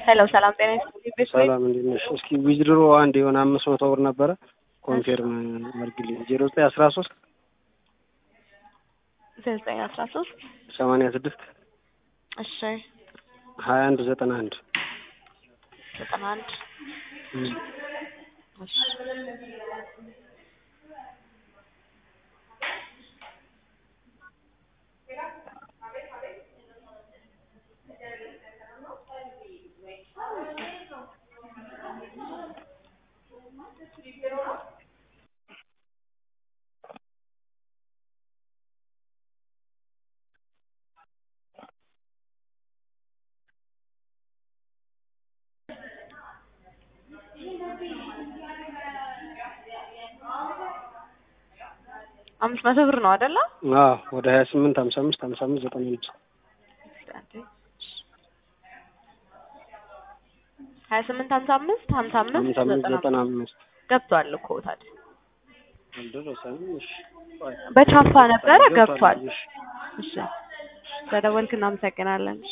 ሄሎ ሰላም ጤና ይስጥልኝ። ቤት ወይ ሰላም እንዴት ነሽ? እስኪ ዊዝድሮ አንድ የሆነ አምስት መቶ ብር ነበረ ኮንፌርም አድርግልኝ። ዜሮ ዘጠኝ አስራ ሶስት ዘጠኝ አስራ ሶስት ሰማንያ ስድስት እሺ ሀያ አንድ ዘጠና አንድ ዘጠና አንድ እሺ አምስት መቶ ብር ነው አይደለ? አዎ ወደ ሀያ ስምንት ሀምሳ አምስት ሀምሳ አምስት ዘጠና አንድ ሀያ ስምንት ሀምሳ አምስት ሀምሳ አምስት ሀምሳ አምስት ዘጠና ዘጠና አምስት አምስት ገብቷል እኮ ታዲያ አልደረሰንም። እሺ ቆይ። በቻፓ ነበረ ገብቷል። እሺ እሺ ስለደወልክ እናመሰግናለን።